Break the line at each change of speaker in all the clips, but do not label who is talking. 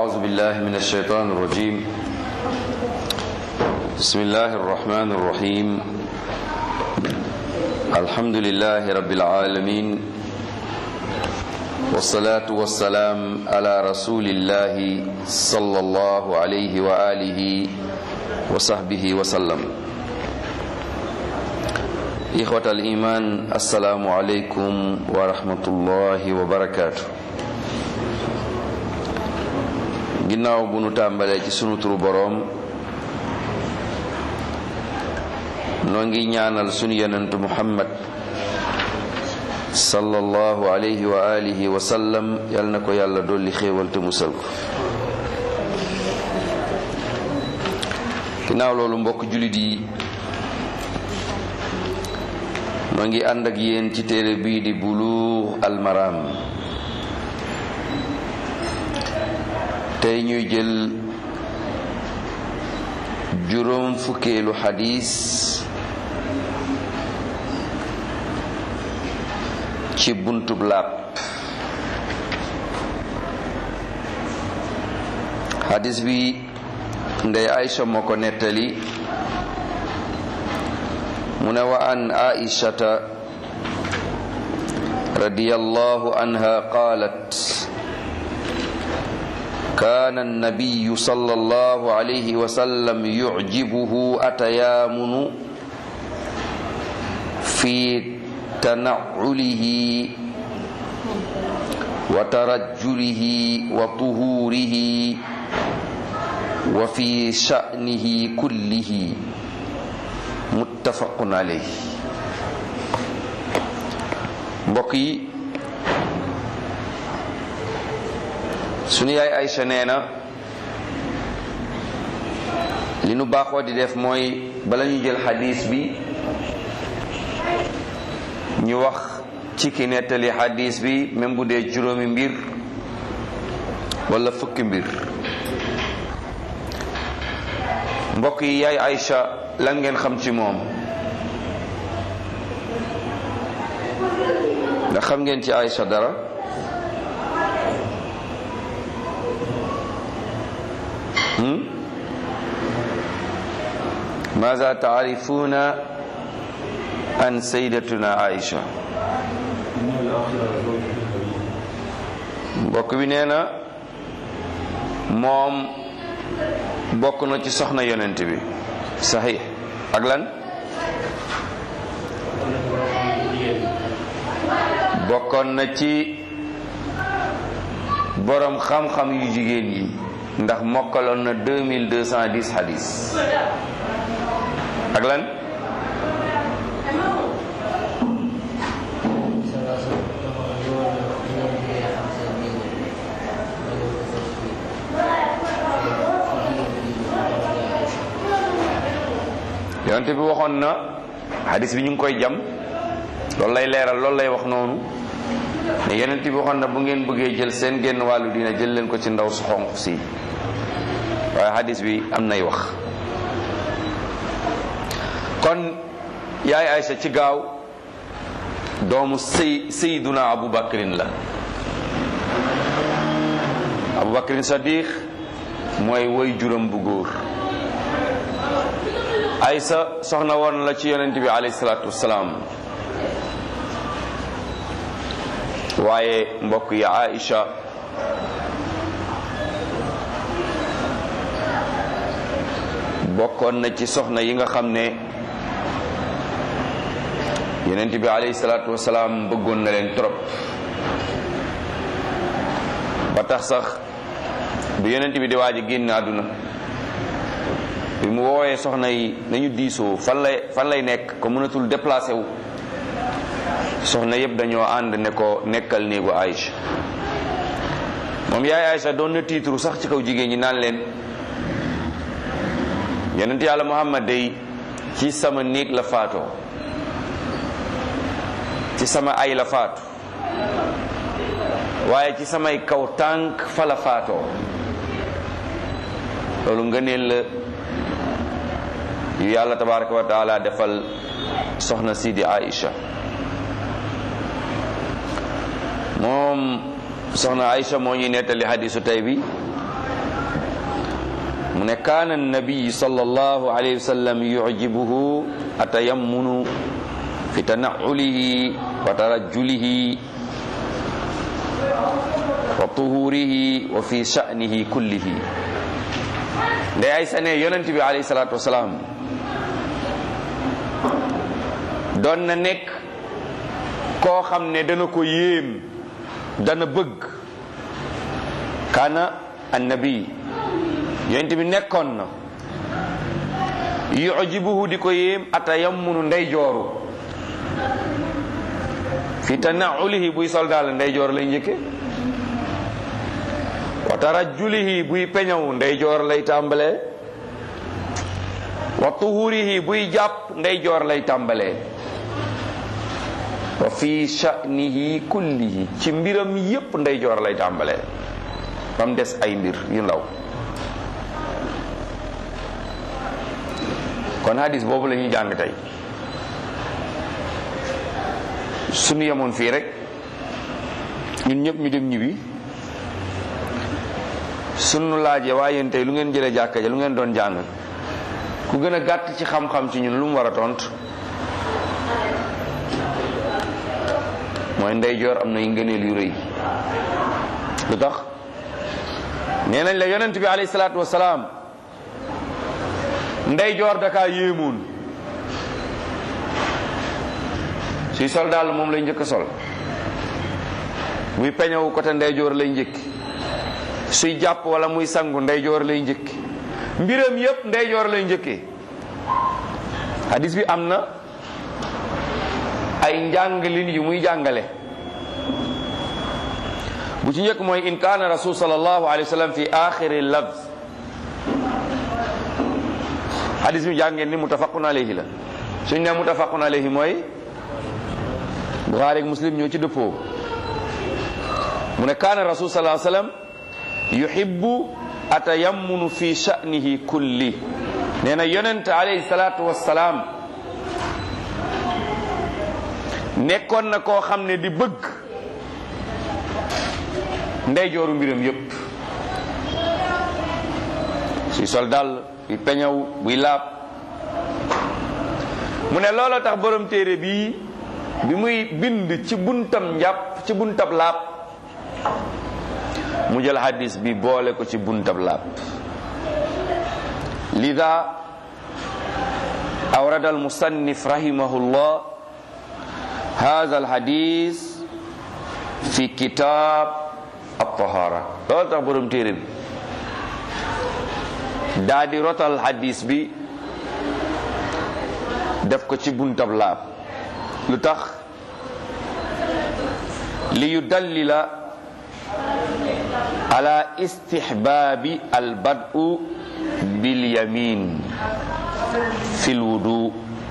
أعوذ بالله من الشيطان الرجيم بسم الله الرحمن الرحيم الحمد لله رب العالمين والصلاة والسلام على رسول الله صلى الله عليه وآله وصحبه وسلم إخوة الإيمان السلام عليكم ورحمة الله وبركاته ginnaaw bu nu tàmbalee ci sunu turu boroom noo ngi ñaanal sunu yonentu muhammad sallallahu alayhi wa alihi wa sallam yal na ko yàlla dolli xéewal te musal ko ginnaaw loolu mbokk jullit yi noo ngi ànd ak yéen ci téere bii di buluux almaram tey ñuy jël juróom fukkeelu xadis ci buntub laab xadis bi ndey Aïcha moo ko nettali mu ne wa an aishata radiyallahu anha qalat كان النبي صلى الله عليه وسلم يعجبه أتيامن في تنعله وترجله وطهوره وفي شأنه كله متفق عليه بقي sunu yaay Aysa nee na li nu baaxoo di def mooy bala ñu jël xadis bi ñu wax ci ki nettali xadis bi même bu dee juróomi mbir wala fukki mbir mbokk yi yaay Aysa lan ngeen xam ci moom ndax xam ngeen ci Aysa dara ماذا تعرفون عن سيدتنا عائشة mbokk bi nee na moom bokk na ci soxna yonent bi saxiix ak lan bokkoon na ci borom xam-xam yu jigéen yi ndax mokkaloon na 2210 hadis ak lan yonte bi waxoon na hadis bi ñu ngi koy jam loolu lay leeral loolu lay wax noonu ne yonent bi waxoon na bu ngeen bëggee jël seen genn wàllu dina jël leen ko ci ndaw su xonq si waaye hadis bi am nay wax kon yaay Aysa ci gaaw doomu sëy Seyduna Abu Bakrin la Abu Bakrin Sadiq mooy woy juram bu góor Aysa soxna woon la ci yonent bi alayhi salaatu wassalaam waaye mbokk yi Aïcha bokkoon na ci soxna yi nga xam ne yonent bi alayhi salaatu wasalaam bëggoon na leen trop ba tax sax bu yonent bi di waaj a génn àdduna bi mu woowee soxna yi nañu diisoo fan lay fan lay nekk ko mënatul déplacé wu soxna yëpp dañoo ànd ne ko nekkal néegu Aïcha moom yaay Aïcha doon na tiitru sax ci kaw jigéen ñi naan leen yonent yàlla Muhammad day ci sama néeg la faatoo ci sama ay la faatu waaye ci samay kaw tànk fa la faatoo loolu ngëneel la yu yàlla tabaraka wa taala defal soxna si di Aïcha moom soxna Aïcha moo ñuy nettali hadisu tey bi mu ne kaana nabiyu sallallahu alayhi wa sallam yujibuhu atayammunu fi tanaulihi wa tarajjulihi wa tuhurihi wa fi sha'nihi kullihi ndey ay sane yonent bi alayhi salaatu wasalaam doon na nekk koo xam ne dana ko yéem dana bëgg kaana annabi yonent bi nekkoon na yujibuhu di ko yéem atayammunu ndey jooru fi tanaulihi buy soldaal ndey joor lay njëkke wa tarajjulihi buy peñaw ndey joor lay tàmbalee wa tuhurihi buy jàpp ndey joor lay tàmbalee wa fi sha'nihi kullihi ci mbiram yépp ndey joor lay tàmbalee ba mu des ay mbir yu ndaw kon hadis boobu la ñuy jàng tey suñu yemoon fii rek ñun ñëpp ñu dem ñibbi sunu laajee waaye yéen tey lu ngeen jëlee jàkka ja lu ngeen doon jàng ku gën a gàtt ci xam-xam ci ñun lu mu war a tontu mooy ndeyjoor am na yu ngëneel yu rëy lu tax nee nañ la yonent bi alayhi salaatu wasalaam ndeyjoor dakaa yéemoon suy sol daal moom lay njëkk a sol muy peñewu côté ndeyjoor lay njëkk suy jàpp wala muy sangu ndeyjoor lay njëkk mbiram yépp ndeyjoor lay njëkkee hadis bi am na ay njàngalin yu muy jàngale bu ci njëkk mooy in kaana rasul sallallahu alayhi wa sallam fi axiri lafz hadis bi jàngeen ni mutafaqun alayhi la suñ ne mutafaqun alayhi mooy buxaari ak muslim ñoo ci dëppoo mu ne kaana rasul sallallahu alayhi wa sallam yuhibbu atayammunu fi sha'nihi kulli nee na yonent alayhi salaatu wassalaam nekkoon na koo xam ne di bëgg ndeyjooru mbiram yépp suy sol dal buy peñaw buy laab mu ne looloo tax borom téere bii bi muy bind ci buntam njàpp ci buntab laab mu jël hadis bi boole ko ci buntab laab lida awrada almusannif rahimahullah hadha alhadis fi kitab at-tahara loolu tax borom téere bi daa di rotal hadis bi def ko ci buntab laab lu tax li yudallila ala istihbaabi albad'u bilyamin fil wudu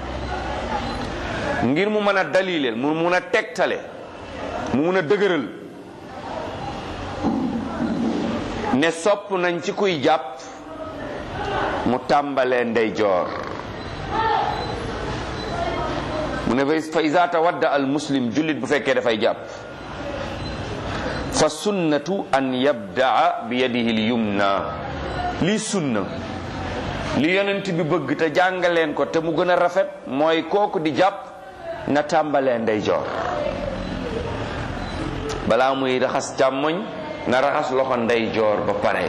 ngir mu mën a dalileel mu mun a tegtale mu mun a dëgëral ne sopp nañ ci kuy jàpp mu tàmbalee ndeyjoor mu ne fa iza tawadda al muslim jullit bu fekkee dafay jàpp fa sunnatu an yabdaa bi yadihi l yumna lii sunna li yonent bi bëgg te jàngaleen ko te mu gën a rafet mooy kooku di jàpp na tàmbalee ndeyjoor balaa muy raxas càmmoñ na raxas loxo ndeyjoor ba pare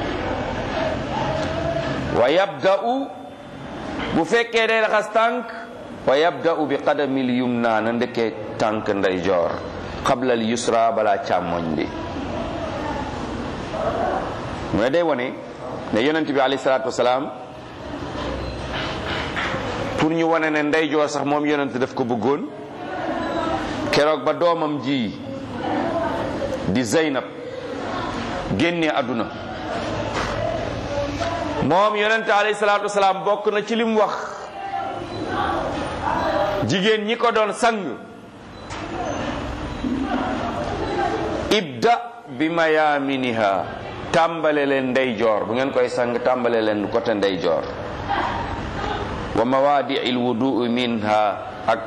wa yabda'u bu fekkee day raxas tànk wa yabda'u bi qadamil yumna na ndekkee tànk ndeyjoor qabla al yusra balaa càmmoñ bi mu ne day wone ne yonent bi alayhi salaatu wasalaam pour ñu wane ne ndeyjoor sax moom yonent daf ko bëggoon keroog ba doomam ji di Zeynab génnee àdduna moom yonent alayhi salaatu wasalaam bokk na ci lim wax jigéen ñi ko doon sang ibda bi mayaminiha tàmbale leen ndeyjoor bu ngeen koy sang tàmbale leen côté ndeyjoor wa mawaadi'il wudu minha ak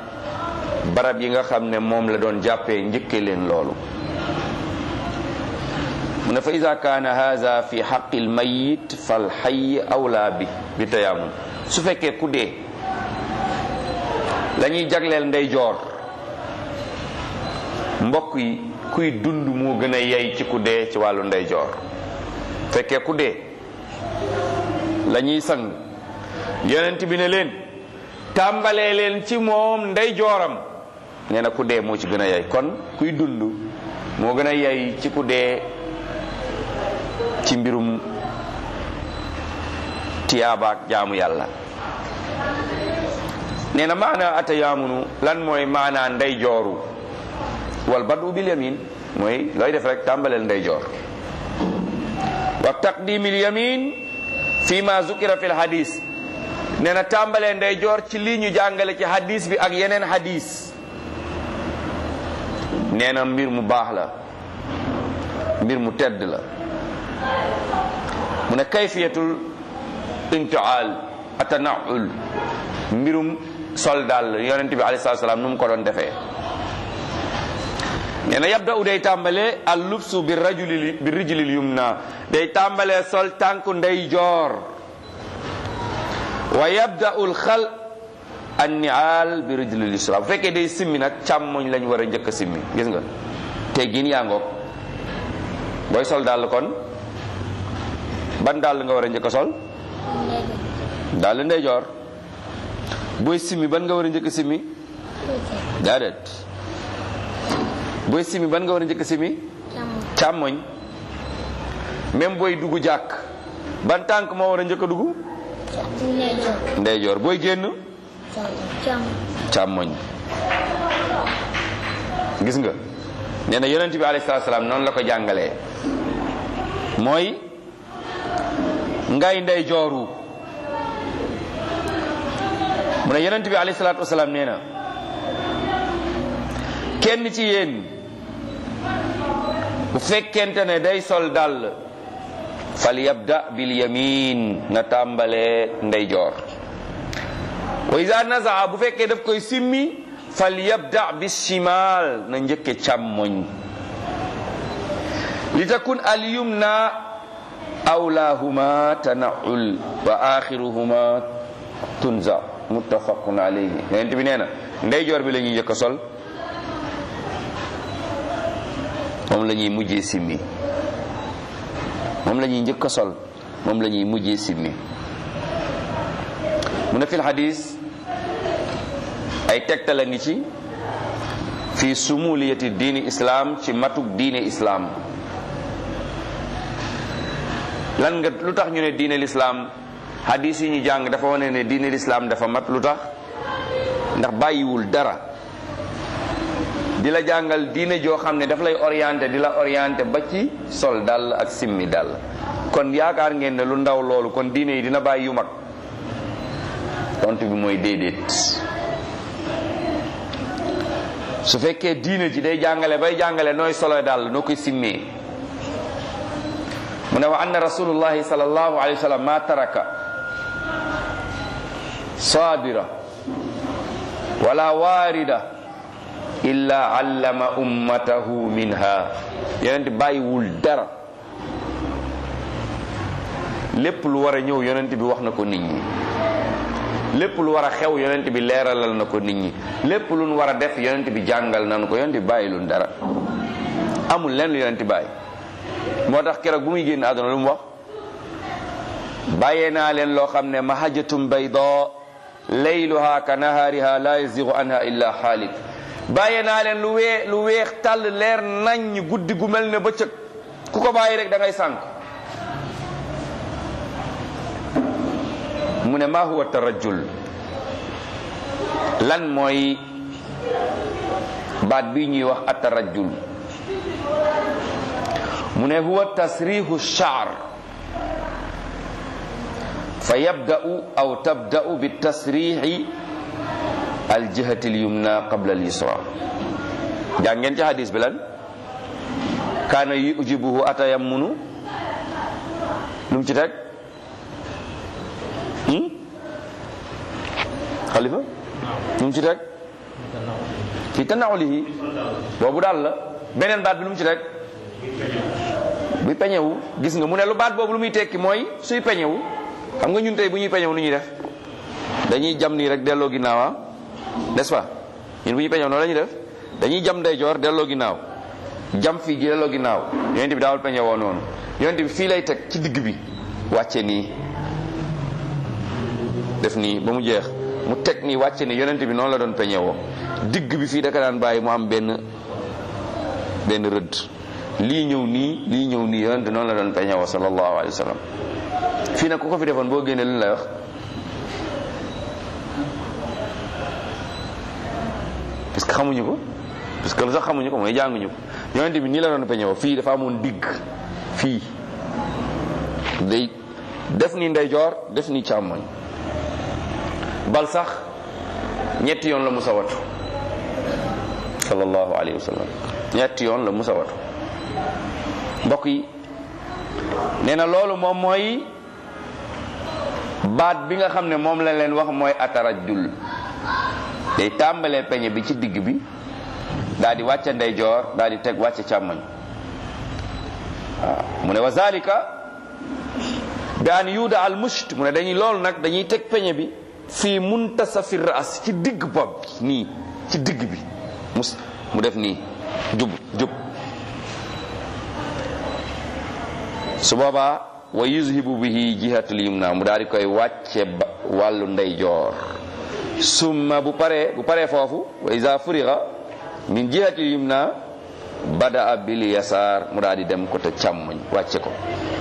barab yi nga xam ne moom la doon jàppee njëkke leen loolu mu ne fa ida kaana haza fi xaqi lmayit fal xay awla bi bi tayaamun su fekkee ku dee la ñuy jagleel ndeyjoor mbokk yi kuy dund moo gën a yey ci ku dee ci wàllu ndeyjoor fekkee ku dee la ñuy sang yonent bi ne leen tàmbalee leen ci moom ndeyjooram nee na ku dee moo ci gën a yey kon kuy dund moo gën a yey ci ku dee ci mbirum tiyaabaak jaamu yàlla nee na maana atayaamunu lan mooy maana ndeyjooru wal badu bil yamin mooy looy def rek tàmbaleel ndeyjoor wa taqdimil yamin fi ma zukira fil hadis nee na tàmbalee ndeyjoor ci lii ñu jàngale ci hadis bi ak yeneen hadis nee na mbir mu baax la mbir mu tedd la mu ne kayfiyatul intial atanaul mbirum sol daal yonent bi alayhi salaam nu mu ko doon defee nee na yabda u day tàmbale al lubsu bi rajuli bi rijlil yumna day tàmbale sol tànku ndeyjoor wa yabda ul xal an nial bi rijlil yusra bu fekkee day simmi nag càmmoñ lañ war a njëkk a simmi gis nga teggin yaa ngoog booy sol dàll kon ban dàll nga war a njëkk a sol dàll ndeyjoor booy simmi ban nga war a njëkk a simmi déedéet booy simmi ban nga war a njëkk a simmi càmmoñ même booy dugg jàkk ban tànk moo war a njëkk a dugg ndeyjoor booy génn càmmoñ gis nga nee na yonent bi alayhi salaatu salaam noonu la ko jàngalee mooy ngay ndeyjooru mu ne yonent bi alayhi salaatu wasalaam nee na kenn ci yéen bu fekkente ne day sol dàll fal yabda bil yamin na tàmbalee ndeyjoor wa iza nazaa bu fekkee daf koy simmi fal yabda bis shimal na njëkke càmmoñ li takun al yumna awlahuma tanaul wa axiruhuma tunza muttafaqun alayhi yonent bi nee na ndeyjoor bi la ñuy njëkk a sol moom la ñuy mujjee simmi moom la ñuy njëkk a sol moom la ñuy mujjee simmi mu ne fil hadis ay tegtal a ngi ci fi sumuliyati diini islam ci matuk diine islam lan nga lu tax ñu ne diine l'islam hadis yi ñu jàng dafa wane ne diine l'islam dafa mat lu tax ndax bàyyiwul dara di la jàngal diine joo xam ne daf lay orienté di la orienté ba ci sol dal ak simmi dal kon yaakaar ngeen ne lu ndaw loolu kon diine yi dina bàyyi yu mag tontu bi mooy déedéet su fekkee diine ji day jàngale bay jàngale nooy solo dal noo koy simmee mu ne wa anna rasulullahi sallallahu alayhi wa sallam ma taraka sabira wala waarida illa allama ummatahu minha yonent bàyyiwul dara lépp lu war a ñëw yonent bi wax na ko nit ñi lépp lu war a xew yonent bi leeralal na ko nit ñi lépp lu nu war a def yonent bi jàngal nañu ko yonent bi bàyyilul dara amul lenn lu yonent bi bàyyi moo tax keroog bu muy génn àdduna lu mu wax bàyyee naa leen loo xam ne mahajjatum bayda layluha ka nahaariha la yazigu anha illa xaalik bàyyee naa leen lu wee lu weex tàll leer nañ guddi gu mel ne bëccëg ku ko bàyyi rek da ngay sànk mu ne ma huwa tarajjul lan mooy baat bi ñuy wax atarajjul mu ne huwa tasrihu sha'r fa yabda'u aw tabda'u bi tasrihi aljihati alyumna qabla alyusra jàngeen ci hadis bi lan kaana yujibuhu atayammunu lum ci teg xalifa lum ci teg fi tanawulihi boobu daal la beneen baat bi lum ci teg bi buy peñewu gis nga mu ne lu baat boobu lu muy tekki mooy suy peñewu xam nga ñun tey bu ñuy peñewu nu ñuy def dañuy jam nii rek delloo ginnaaw ah n'est-ce pas ñun bu ñuy peñewu noonu la ñuy def dañuy jam ndeyjoor delloo ginnaaw jam fii gi delloo ginnaaw yonent bi daawul peñewoo noonu yonent bi fii lay teg ci digg bi wàcce nii def nii ba mu jeex mu teg nii wàcce nii yonent bi noonu la doon peñewoo digg bi fii daka daan bàyyi mu am benn benn rëdd lii ñëw nii lii ñëw nii yonent noonu la doon peñewoo sallallahu alayhi wa sallam fii nag ku ko fi defoon boo génnee lu ñu lay wax parce que xamuñu ko parce que lu sax xamuñu ko mooy jànguñu ko yonent bi nii la doon peñewoo fii dafa amoon digg fii day def ni ndeyjoor def ni càmmoñ bal sax ñetti yoon la musa watu sallallahu alayhi wa sallam ñetti yoon la musa watu mbokk yi nee na loolu moom mooy baat bi nga xam ne moom la leen wax mooy atarajul day tàmbalee peñe bi ci digg bi daal di wàcce ndeyjoor daal di teg wàcce càmmoñ waaw mu ne wa zalika bi an yuuda al musht mu ne dañuy loolu nag dañuy teg peñe bi fii muntasafi ras ci digg bopp bi nii ci digg bi mus mu def nii jub jub su boobaa wa yuzhibu bihi jihatul yumna mu daal di koy wàcce ba wàllu ndeyjoor summa bu paree bu paree foofu wa iza furiga min jihatil yumna badaa bil yasaar mu daal di dem côté càmmoñ wàcce ko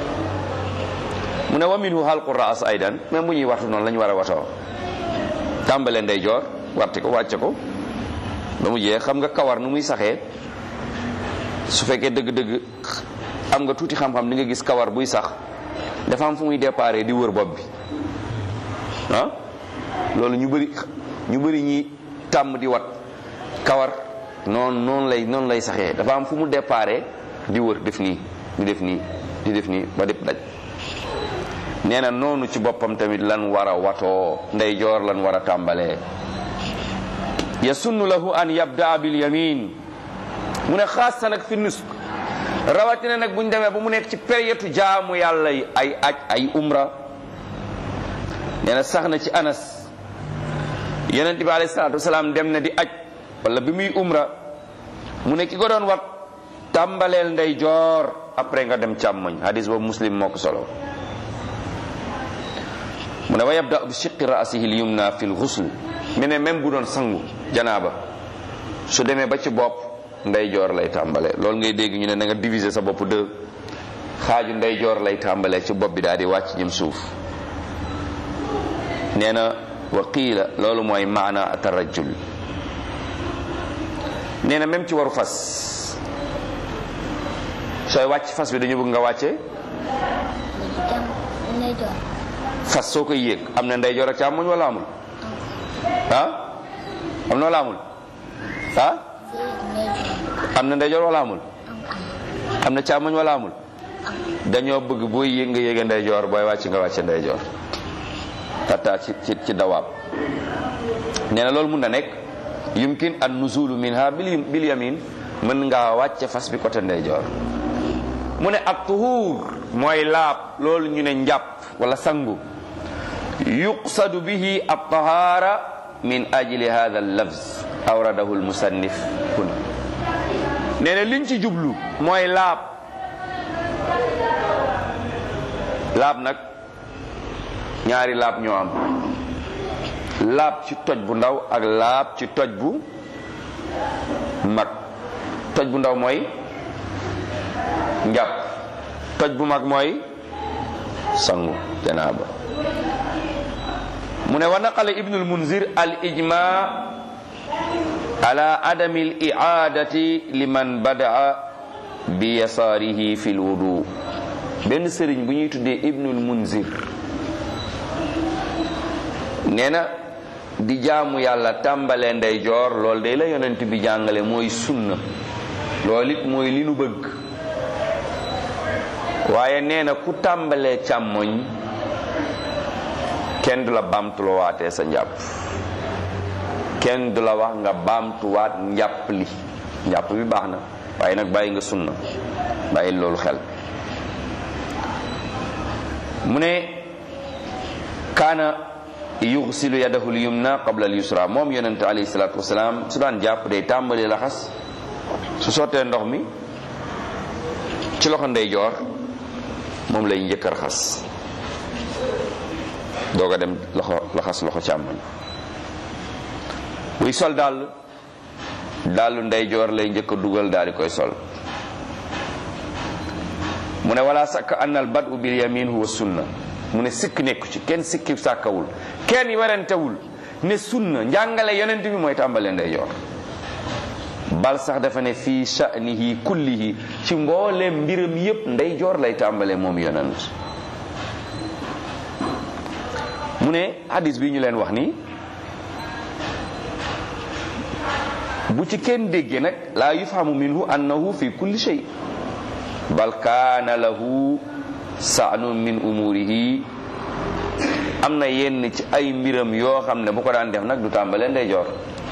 mu ne wa minhu halqu raas aydan même bu ñuy waxtu noonu la ñu war a watoo tàmbale ndeyjoor warte ko wàcce ko ba mu jeex xam nga kawar nu muy saxee su fekkee dëgg-dëgg am nga tuuti xam-xam di nga gis kawar buy sax dafa am fu muy déparé di wër bopp bi ah loolu ñu bëri ñu bëri ñi tàmm di wat kawar noonu noonu lay noonu lay saxee dafa am fu mu déparé di wër def nii di def nii di def nii ba dépp daj nee na noonu ci boppam tamit lan war a watoo ndeyjoor lan war a tàmbalee yasunnu lahu an yabdaa bil yamin mu ne xaasa nag fi nusk rawatina nag buñ demee ba mu nekk ci période jaamu yàlla yi ay aj ay umra nee na sax na ci anas yonent bi alayhi salaatu wasalaam dem na di aj wala bi muy umra mu ne ki ko doon wat tàmbaleel ndeyjoor après nga dem càmmoñ hadis boobu muslim moo ko solo mu ne wa yabda bi shiqqi ra'sihi al yumna fi l ghusl mu ne même bu doon sangu janaaba su demee ba ci bopp ndeyjoor lay tàmbale loolu ngay dégg ñu ne na nga diviser sa bopp deux xaaju ndeyjoor lay tàmbalee ci bopp bi daal di wàcc jëm suuf nee na wa qiila loolu mooy maana tarajjul nee na même ci waru fas sooy wàcc fas bi dañu bëgg nga wàcce fas soo koy yéeg am na ndeyjoor ak càmmoñ wala amul ah am na wala amul ah am na ndeyjoor wala amul am na càmmoñ wala amul dañoo bëgg booy yéeg nga yéege ndeyjoor booy wàcc nga wàcce ndeyjoor tata ci ci ci dawaab nee na loolu mun na nekk yumkin an nuzulu minha bil yamin mën ngaa wàcce fas bi côté ndeyjoor mu ne ak tuhuur mooy laab loolu ñu ne njàpp wala sangu yuqsadu bihi at-tahara min ajli hadha al-lafz awradahu al-musannif huna nee na liñ ci jublu mooy laab laab nag ñaari laab ñoo am laab ci toj bu ndaw ak laab ci toj bu mag toj bu ndaw mooy njàpp toj bu mag mooy sangu janaaba mu ne wa naqala ibnu almunzir al ijma ala adami al i'adati liman badaa bi yasaarihi fi lwudu benn sëriñ bu ñuy tuddee ibnul munzir nee na di jaamu yàlla tàmbalee ndeyjoor loolu day la yonent bi jàngale mooy sunna loolu it mooy li nu bëgg waaye nee na ku tàmbalee càmmoñ kenn du la baamtuwaatee sa njàpp kenn du la wax nga baamtuwaat njàpp li njàpp bi baax na waaye nag bàyyi nga sunna bàyyi loolu xel mu ne kaana yuxsilu yadahu lyumna qabla al yusra moom yonente alayhi salatu wasalaam su daan jàpp day tàmbali laxas su sottee ndox mi ci loxo ndeyjoor moom lay njëkk a raxas doog a dem loxo laxas loxo càmmoñ buy sol dàll dàllu ndeyjoor lay njëkk a dugal daal di koy sol mu ne wala sakk anna al badu bil yamin huwa sunna mu ne sikk nekku ci kenn sikki sàkkawul kenn werantewul ne sunna njàngale yonent bi mooy tàmbale ndeyjoor bal sax dafa ne fii sha'nihi kullihi ci mbooleem mbiram yépp ndeyjoor lay tàmbale moom yonent mu ne hadis bi ñu leen wax nii bu ci kenn déggee nag laa yufhamu minhu annahu fi kulli shay bal kaana lahu sa'nun min umurihi am na yenn ci ay mbiram yoo xam ne bu ko daan def nag du tàmbalee ndeyjoor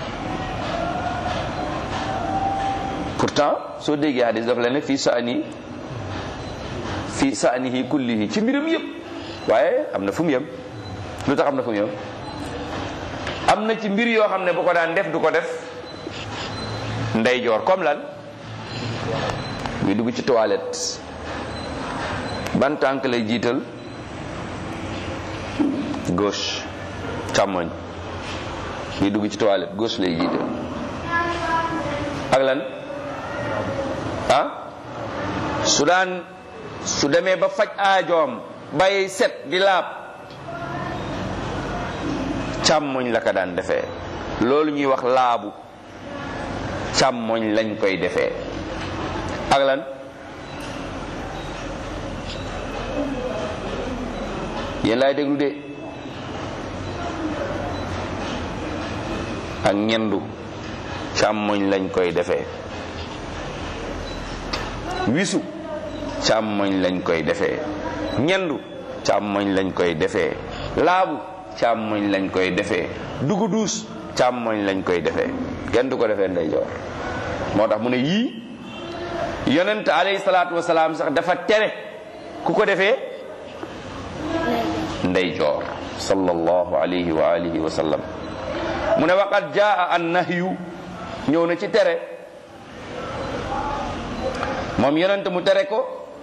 pourtant soo déggee hadis dafa leen ne fii sa'ni fii sa'nihi kullihi ci mbiram yëpp waaye am na fu mu yem lu tax am na fu mu yem am na ci mbir yoo xam ne bu ko daan def du ko def ndeyjoor comme lan muy dugg ci toilette ban tànk lay jiital gauche càmmoñ muy dugg ci toilette gauche lay jiital ak lan ah su daan su demee ba faj aajoom bay set di laab càmmoñ la ko daan defee loolu ñuy wax laabu càmmoñ lañ koy defee ak lan yéen laay déglu de ak ñendu càmmoñ lañ koy defee wisu càmmoñ lañ koy defee ñendu càmmoñ lañ koy defee laabu càmmoñ lañ koy defee dugu duus càmmoñ lañ koy defee kenn du ko defee ndeyjoor moo tax mu ne yii yonent alayhi salaatu wasalaam sax dafa tere ku ko defee ndeyjoor sallallahu alayhi wa alihi wa sallam mu ne waqad jaa an nahyu ñëw na ci tere moom yonent mu tere ko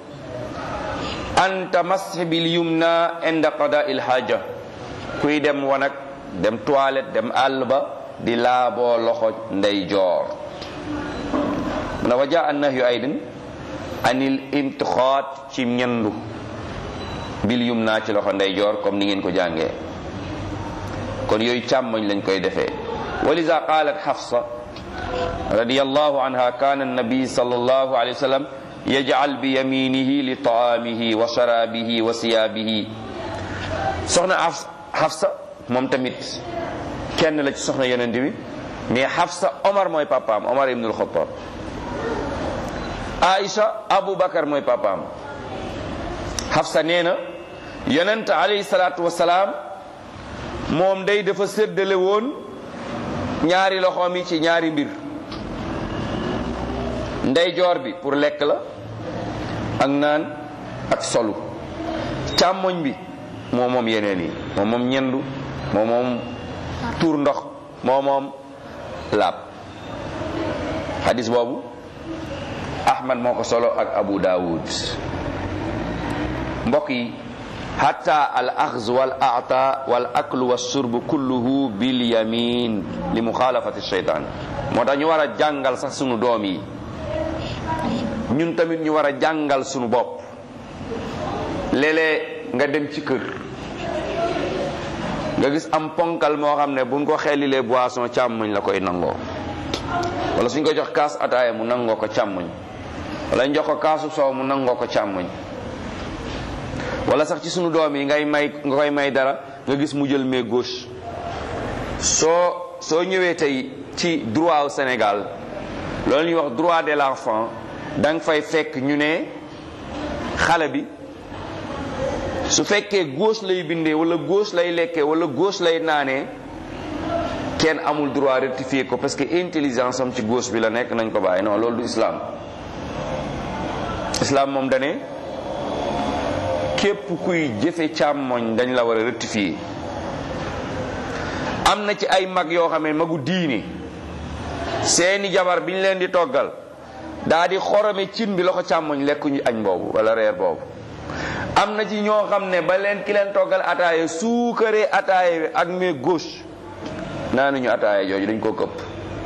anta masx bil yumna inda qada il haja kuy dem wanag dem toilette dem àll ba di laaboo loxo ndeyjoor mu ne wa jaa an nahyu aydin anil imtixaat ci ñendu bil yumna ci loxo ndeyjoor comme ni ngeen ko jàngee kon yooyu càmmoñ lañ koy defee walisa qalat xafsa radiyallahu anha kana annabi sallallahu alayhi wa sallam yaj'al bi yaminihi li taamihi wa sharabihi wa siyaabihi soxna xafsa moom tamit kenn la ci soxna yonent bi mais xafsa omar mooy papaam omar ibnul xattaab aïcha aboubacar mooy papaam xafsa nee na yonent alayhi salaatu wasalaam moom day dafa séddale woon ñaari loxoom yi ci ñaari mbir ndeyjoor bi pour lekk la ak naan ak solu càmmoñ bi moo moom yeneen yi moom moom ñendu moo moom tuur ndox moo moom laab hadis boobu ahmad moo ko solo ak abu daawud mbokk yi hatta al axz wal ata wal aklu wa surb kulluhu bil yamin li muxaalafati sheytaan moo tax ñu war a jàngal sax sunu doom yi ñun tamit ñu war a jàngal sunu bopp léeg-léeg nga dem ci kër nga gis am ponkal moo xam ne buñ ko xelilee boisson càmmoñ la koy nangoo wala suñ ko jox kaas ataaya mu nangoo ko càmmoñ wala ñu jox ko kaasu soow mu nangoo ko càmmoñ wala sax ci sunu doom yi ngay may nga koy may dara nga gis mu jël main gauche soo soo ñëwee tey ci droit au Sénégal loolu ñuy wax droit de l'enfant da nga fay fekk ñu ne xale bi su fekkee gauche lay bindee wala gauche lay lekkee wala gauche lay naanee kenn amul droit rectifier ko parce que intelligence am ci gauche bi la nekk nañ ko bàyyi non loolu du islam islam moom dane képp kuy jëfe càmmoñ dañ la war a rectifier am na ci ay mag yoo xam ne magu diine seeni jabar bi ñu leen di toggal daa di xorome cin bi loxo càmmoñ lekkuñu añ boobu wala reer boobu am na ci ñoo xam ne ba leen ki leen toggal ataaya suukaree ataaya bi ak main gauche naanuñu ataaya jooju dañ koo këpp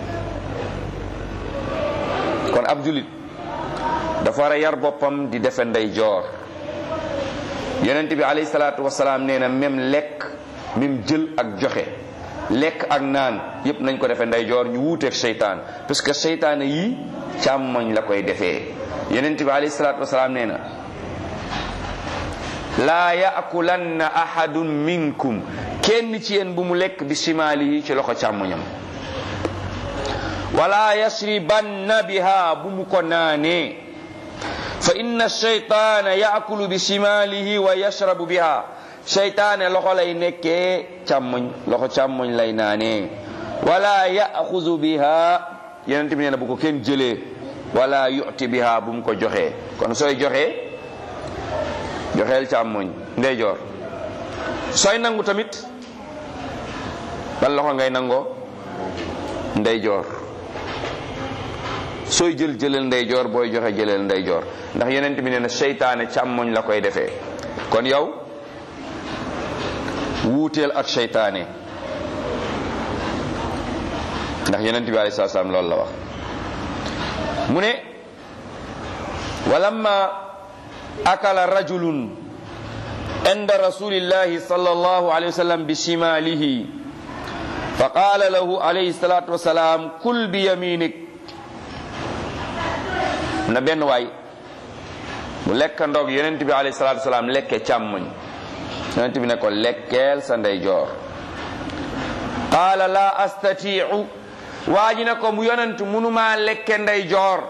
kon ab julit dafa war a yar boppam di defe ndey joor yonent bi alayhi salaatu wasalaam nee na même lekk même jël ak joxe lekk ak naan yépp nañ ko defe ndey joor ñu wuuteeg seytaan parce que seytaane yi càmmoñ la koy defee yonent bi alayhi salaatu wasalaam nee na laa yaakulanna ahadun minkum kenn ci yéen bu mu lekk bi simaalihi ci loxo càmmoñam wala yashribanna biha bu mu ko naanee fa inna shaytaana yaakulu bi simaalihi wa yashrabu biha shaytaane loxo lay nekkee càmmoñ loxo càmmoñ lay naanee wala yaxuzu biha yonent bi nee na bu ko kenn jëlee wala yuti biha bu mu ko joxee kon sooy joxee joxeel càmmoñ ndeyjoor sooy nangu tamit ban loxo ngay nangoo ndeyjoor sooy jël jëlal ndeyjoor booy joxe jëlal ndeyjoor ndax yonent bi nee na seytaane càmmoñ la koy defee kon yow wuuteel ak seytaane ndax yonent bi alayhi salaam loolu la wax mu ne walamma akala rajulun inda rasulillahi sallallahu alayhi wa sallam bi shimalihi fa qala lahu alayhi salatu wasalam kul bi yaminik na benn waay bu lekk ndoog yonent bi alayhi salatu wasalam lekke càmmoñ yonent bi ne ko lekkeel sa ndeyjoor qaala la astatiu waa ji ne ko mu yonent munuma lekke ndeyjoor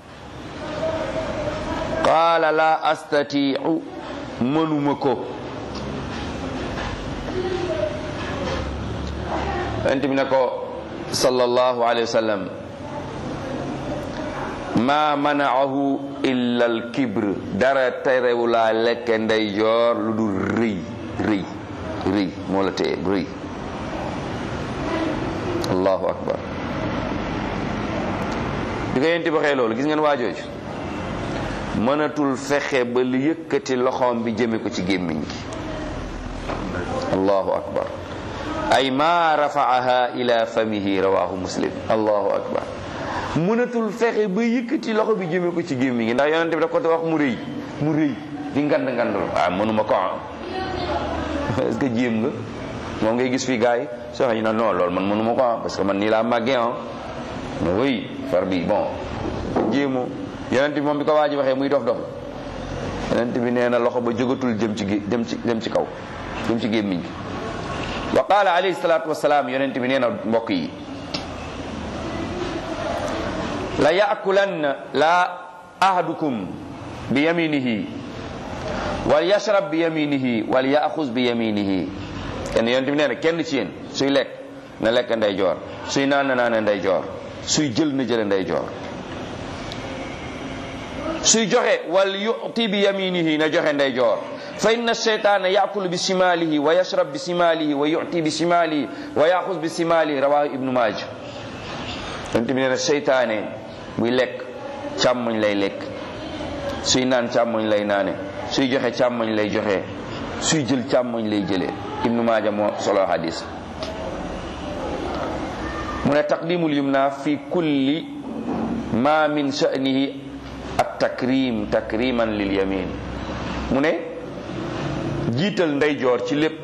qaala la astatiu mënuma ko yonent bi ne ko sallallahu alayhi wa sallam ma manaahu illa al kibr dara terewu laa lekke ndeyjoor lu dul rëy rëy rëy moo la téye rëy allahu akbar bi ko yonent bi waxee loolu gis ngeen waajooju mënatul fexe ba li yëkkati loxoom bi jëme ko ci gémmiñ gi allahu akbar ay ma rafaaha ila famihi rawahu muslim allahu akbar mënatul fexe ba yëkkati loxo bi jëme ko ci gémmiñ gi ndax yonente bi daf ko wax mu rëy mu rëy di ngand ngandul ah mënuma ko ah est-ce que jéem nga moom ngay gis fii gars yi soo xam ne non loolu man mënuma ko ah parce que man nii laa màggee ah mais oui far bi bon jéemoo yonent bi moom bi ko waa ji waxee muy dof dof yonent bi nee na loxo ba jógatul jëm ci dem ci dem ci kaw jëm ci gémmiñ gi wa qaala alayhi salaatu wasalaam yonent bi nee na mbokk yi la yaakulanna la ahadukum bi yaminihi wal yashrab bi yaminihi wal yaaxuz bi yaminihi kenn yonent bi nee na kenn ci yéen suy lekk na lekk ndeyjoor suy naan na naan ndeyjoor suy jël na jële ndeyjoor suy joxe wal yuti bi yaminihi na joxe ndeyjoor fa inna sheytaana yakulu bi simalihi wa yashrab bi simalihi wa yuti bi simalihi wa yaxus bi simalihi rawahu ibnu maaja yonent bi nee na seytaane buy lekk càmmoñ lay lekk suy naan càmmoñ lay naane suy joxe càmmoñ lay joxe suy jël càmmoñ lay jëlee ibnu maaja moo solo hadis mu ne taqdimul yumna fi kulli ma min sha'nihi at takrim takriman lil yamin mu ne jiital ndeyjoor ci lépp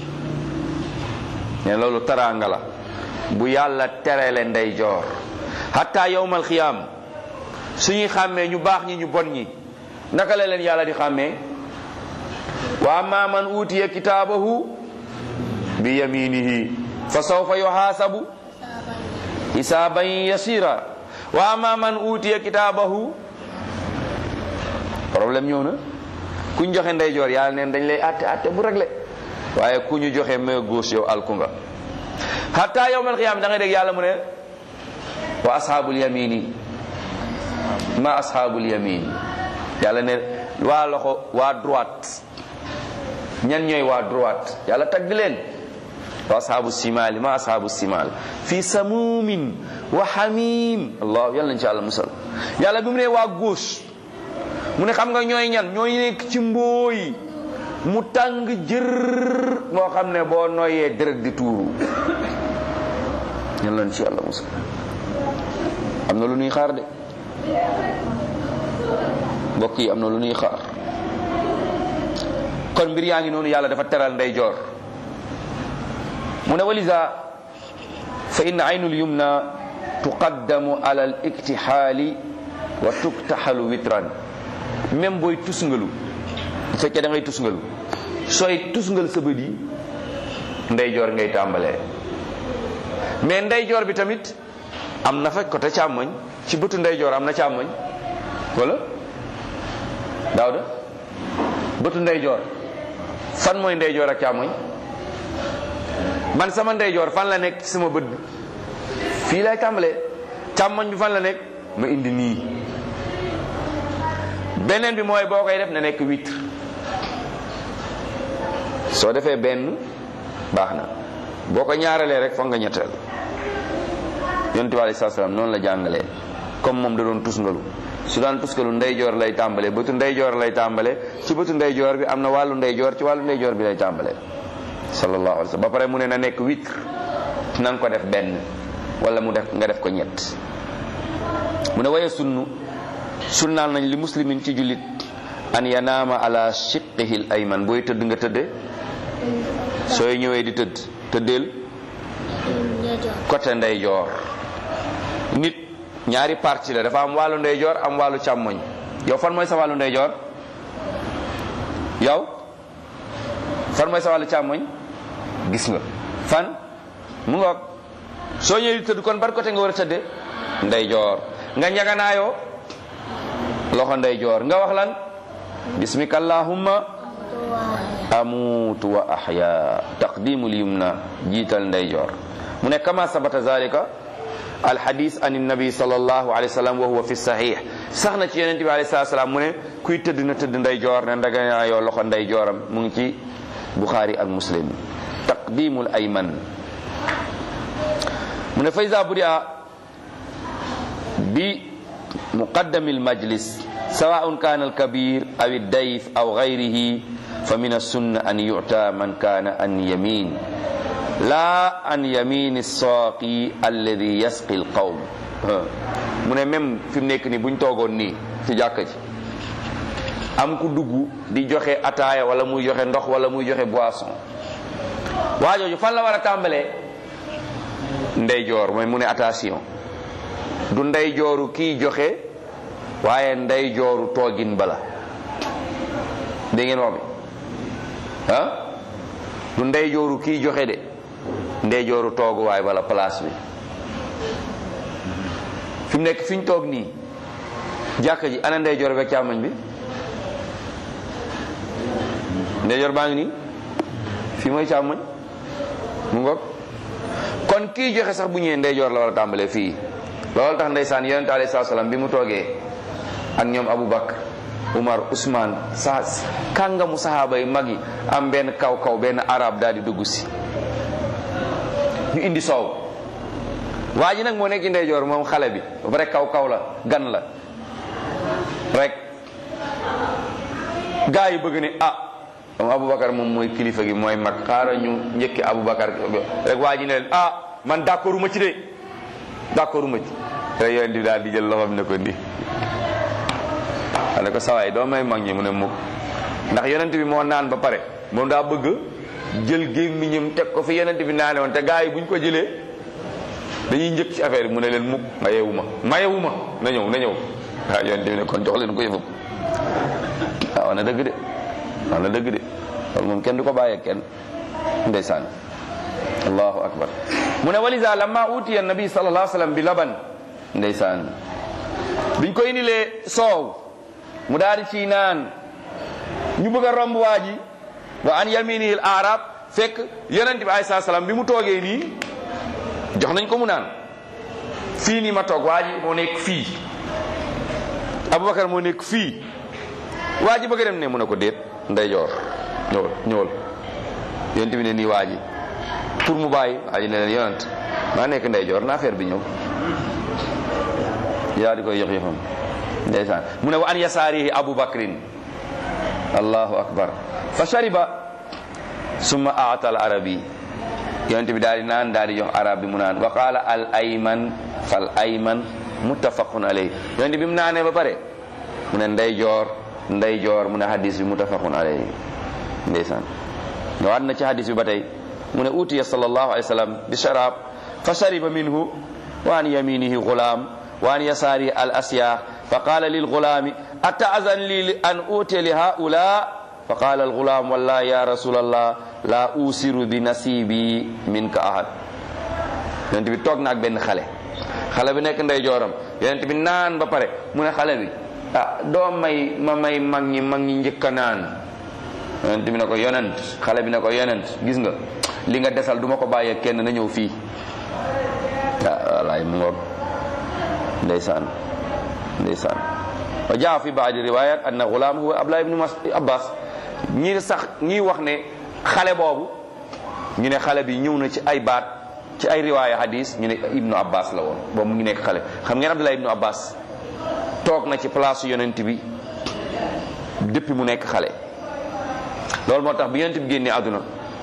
ne loolu taraanga la bu yàlla terele ndeyjoor hatta yawmal xiyaam suñuy xàmmee ñu baax ñi ñu bon ñi naka la leen yàlla di xàmmee wa amma man utiya kitaabahu bi yaminihi fa sawfa yuhaasabu hisaaban yasira wa amma man utiya kitaabahu problème ñëw na kuñ joxe ndeyjoor yàlla neen dañ lay atte atte bu réglé waaye ku ñu joxe main gauche yow alku nga hatta yawmal qiyaama da ngay dégg yàlla mu ne wa ashaabul yamini ma ashaabul yamin yàlla ne waa loxo waa droite ñan ñooy waa droite yàlla tagg leen wa ashaabu simaali ma ashaabu simaal fi samuumin wa xamim allah yàlla nañ ci yàlla musal yàlla bi mu ne waa gauche mu ne xam nga ñooy ñan ñooy nekk ci mbooy mu tàng jër moo xam ne boo noyyee deret di tuuru yàlla nañ ci yàlla musal am na lu ñuy xaar de mbokk yi am na lu ñuy xaar kon mbir yaa ngi noonu yàlla dafa teral ndeyjoor mu ne walisa fa inna aynul yumna tuqaddamu ala al iktixaali wa tuktaxalu witran même booy tusngalu bu fekkee da ngay tusngalu sooy tusngal sa bët yi ndeyjoor ngay tàmbalee mais ndeyjoor bi tamit am na fa côté càmmoñ ci bëtu ndeyjoor am na càmmoñ wala daawda bëtu ndeyjoor fan mooy ndeyjoor ak càmmoñ man sama ndeyjoor fan la nekk ci sama bët bi fii lay tàmbalee càmmoñ bi fan la nekk ma indi nii beneen bi mooy boo koy def na nekk witre soo defee benn baax na boo ko ñaaralee rek foog nga ñetteel yonent bi alei salaatu salaam noonu la jàngalee comme moom da doon tusngalu su daan tusngalu ndeyjoor lay tàmbalee bëtu ndeyjoor lay tàmbalee ci bëtu ndeyjoor bi am na wàllu ndeyjoor ci wàllu ndeyjoor bi lay tàmbalee sallallahu alayhi wa sallam ba pare mu ne na nekk witre na nga ko def benn wala mu def nga def ko ñett mu ne waye sunnu sunnaal nañ li muslimin ci jullit an yanaama ala shiqihi l ayman booy tëdd nga tëdde sooy ñëwee di tëdd tëddeel côté ndeyjoor nit ñaari partie la dafa am wàllu ndeyjoor am wàllu càmmoñ yow fan mooy sa wàllu ndeyjoor yow fan mooy sa wàllu càmmoñ gis nga fan mu ngoog soo ñëwee di tëdd kon ban côté nga war a tëdde ndeyjoor nga ñaganaayoo loxo ndeyjoor nga wax lan bismika allahumma amutu wa ahya taqdimul yumna jiital ndeyjoor mu ne kama sabata zalika alhadis an nabi sallallahu alayhi wa sallam wa huwa fi sahih sax na ci yonent bi alayhi salatu salaam mu ne kuy tëdd na tëdd ndeyjoor ne ndaganaayoo loxo ndeyjooram mu ngi ci bukhari ak muslim taqdimul ayman mu ne fa iza budia bi muqaddami almajlis سواء كان الكبير أو الضيف أو غيره فمن السنة أن يعطى من كان عن يمين لا عن يمين الساقي الذي يسقي القوم mu ne même fi mu nekk nii bu ñu toogoon nii ci jàkka ji am ku dugg di joxe ataaya wala muy joxe ndox wala muy joxe boisson waa jooju fan la war a tàmbalee ndeyjoor mooy mu ne attention du ndeyjooru kii joxe waaye ndey jooru toogin bala dégg ngeen wax bi ah du ndey jooru kii joxe de ndey jooru tooguwaay bala place bi fi mu nekk fi ñu toog nii jàkka ji ana ndey joor beeg càmmoñ bi ndey joor baa ngi nii fii mooy càmmoñ mu ngoog kon kii joxe sax bu ñëwee ndey joor la war a tàmbalee fii loolu tax ndeysaan yonente alayhi salaam bi mu toogee ak ñoom Aboubacar Umar Ousmane sa kàngamu sahaaba yi mag yi am benn kaw kaw benn arab daal di dugg si ñu indi soow waa ji nag moo nekk ci ndeyjoor moom xale bi ba pare kaw kaw la gan la rek gaa yi bëgg ne ah moom Aboubacar moom mooy kilifa gi mooy mag xaaral ñu njëkki Aboubacar rek waa ji ne leen ah man d'accordu ma ci de d'accordu ma ci rek yonent bi daal di jël loxoom ne ko nii ne ko sawaay doo may mag ñi mu ne mukk ndax yonent bi moo naan ba pare moom daa bëgg jël gémmiñam teg ko fi yonent bi naane woon te gaa yi buñ ko jëlee dañuy njëkk ci affaire bi mu ne leen mukk mayewu ma mayewu ma na ñëw na ñëw waaw yonent bi ne kon jox leen ko yëfam waaw wax na dëgg de wax na dëgg de loolu moom kenn du ko bàyyee kenn ndeysaan allahu akbar mu ne walisa lamma utiya nabi sallallahu alayhi wasallam bi laban ndeysaan biñ ko indilee soow mu daal di ci naan ñu bëgg a romb waa ji wa an yaminihil arab fekk yonent bi alayhi salaam bi mu toogee nii jox nañ ko mu naan fii nii ma toog waa ji moo nekk fii Aboubacar moo nekk fii waa ji bëgg a dem ne mu ne ko déet ndeyjoor ñëwal ñëwal yonent bi ne nii waa ji pour mu bàyyi waa ji ne leen yonent maa nekk ndeyjoor na affaire bi ñëw yaa di koy yox yëfam ndeysaan mu ne wa an yasaarihi abu bakrin allahu akbar fa shariba summa aata al arabi yonent bi daal di naan daal di jox arab bi mu naan wa qaala al ayman fal ayman muttafaqun alayhi yonent bi mu naanee ba pare mu ne ndeyjoor ndeyjoor mu ne hadis bi muttafaqun alayhi ndeysaan ñëwaat na ci hadis bi ba tey mu ne utiya sallallahu alayhi wa sallam bi sharab fa shariba minhu wa an yaminihi gulaam wa an yasaarihi al asyaax fa qaala lil gulaami ataazan li an utiya li haula fa qaala al gulaam wallahi ya rasulallah la usiru bi nasibi minka ahad yonent bi toog na ak benn xale xale bi nekk ndeyjooram yonent bi naan ba pare mu ne xale bi ah doo may ma may mag ñi mag ñi njëkk a naan yonent bi ne ko yonent xale bi ne ko yonent gis nga li nga desal duma ko bàyyee kenn na ñëw fii ah walaay mu ngoog ndeysaan ndeysaan wa jaa fi baadi riwayat anna gulaam huwa abdullah ibnu abbas ñi sax ñi wax ne xale boobu ñu ne xale bi ñëw na ci ay baat ci ay riwaaya hadis ñu ne ibnu abbas la woon boobu mu ngi nekk xale xam ngeen abdullah ibnu abbas toog na ci place yonent bi depuis mu nekk xale loolu moo tax bi yonent bi génnee àdduna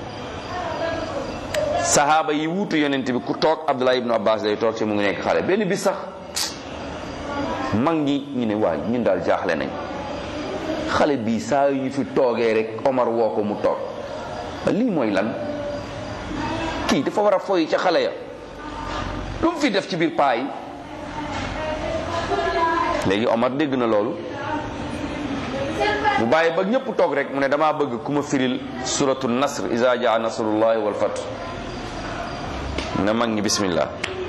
sahaaba yi wuutu yonent bi ku toog abdullah ibnu abbas lay toog ci mu ngi nekk xale benn bis sax mag ñi ñu ne waay ñun daal jaaxle nañ xale bii saa yu ñu fi toogee rek omar woo ko mu toog lii mooy lan kii dafa war a foyi ca xale ya lu mu fi def ci biir paa yi léegi omar dégg na loolu mu bàyyi ba ñëpp toog rek mu ne damaa bëgg ku ma firil suratu nasr iza jaa nasrullahi wal fath mu ne mag ñi bismillah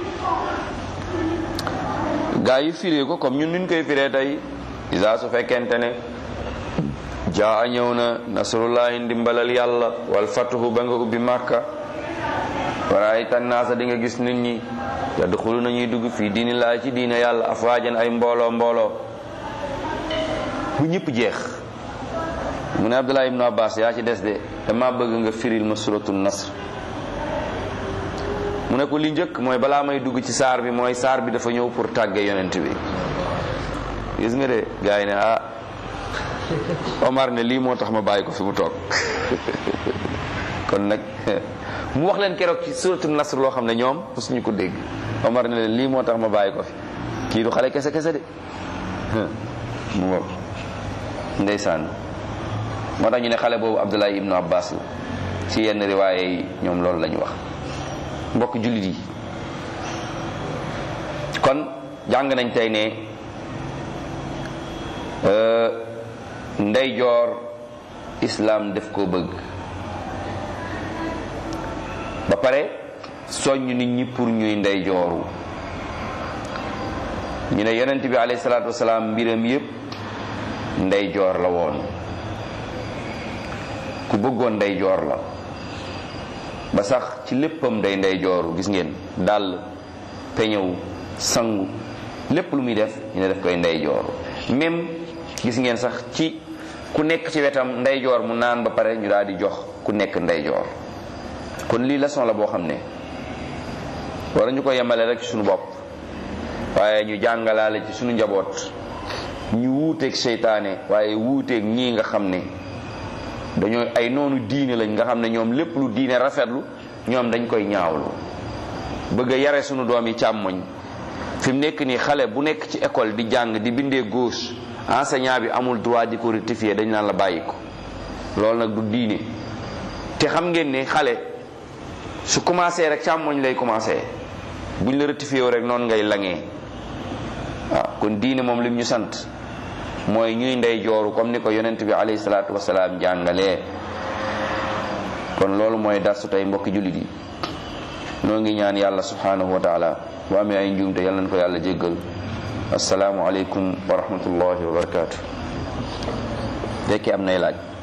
gaa yi firee ko comme ñun nuñ koy firee tey isa su fekkente ne jaa ñëw na nasrullahi ndimbalal yàlla wal fatuhu ba nga ubbi màkka waraay tannaasa di nga gis nit ñi yadxulu nañuy dugg fii diini laa ci diine yàlla afwaajan ay mbooloo mbooloo bu ñëpp jeex mu ne abdullah ibnu abbas yaa ci des de dama bëgg nga firil ma suratu nasr mu ne ko li njëkk mooy balaa may dugg ci saar bi mooy saar bi dafa ñëw pour tàgge yonent bi gis nga de gars yi ne ah Omar ne lii moo tax ma bàyyi ko fi mu toog kon nag mu wax leen keroog ci suratu nasr loo xam ne ñoom mosuñu ko dégg Omar ne leen lii moo tax ma bàyyi ko fi kii du xale kese kese de mu ngoog ndeysaan moo tax ñu ne xale boobu Abdullahi ibnu Abbas la ci yenn riwaaye yi ñoom loolu la ñu wax mbokk jullit yi kon jàng nañ tey ne ndeyjoor islaam def koo bëgg ba pare soññ nit ñi pour ñuy ndeyjooru ñu ne yonent bi alayhi salaatu wasalaam mbiram yépp ndeyjoor la woon ku bëggoon ndeyjoor la ba sax ci léppam day ndeyjooru gis ngeen dàll peñewu sangu lépp lu muy def ñu ne def koy ndeyjooru même gis ngeen sax ci ku nekk ci wetam ndeyjoor mu naan ba pare ñu daal di jox ku nekk ndeyjoor kon lii leçon la boo xam ne war ñu ko yemale rek ci suñu bopp waaye ñu jàngalaale ci suñu njaboot ñu wuuteeg seytaane waaye wuuteeg ñii nga xam ne dañoo ay noonu diine lañ nga xam ne ñoom lépp lu diine rafetlu ñoom dañ koy ñaawlu bëgg a yare sunu doom yi càmmoñ fi mu nekk nii xale bu nekk ci école di jàng di bindee gauche enseignant bi amul droit di ko rectifier dañ naan la bàyyi ko loolu nag du diine te xam ngeen ne xale su commencé rek càmmoñ lay commencé buñ la rectifier rek noonu ngay langee waaw kon diine moom lim ñu sant mooy ñuy ndey jooru comme ni ko yonent bi alayhi salaatu wasalaam jàngalee kon loolu mooy darsu tey mbokki jullit yi noo ngi ñaan yàlla subhanahu wa taala bu amee ay njuumte yàlla nañ ko yàlla jéggal asalaamu aleykum wa rahmatullahi wa barakaatu fekkee am nay laaj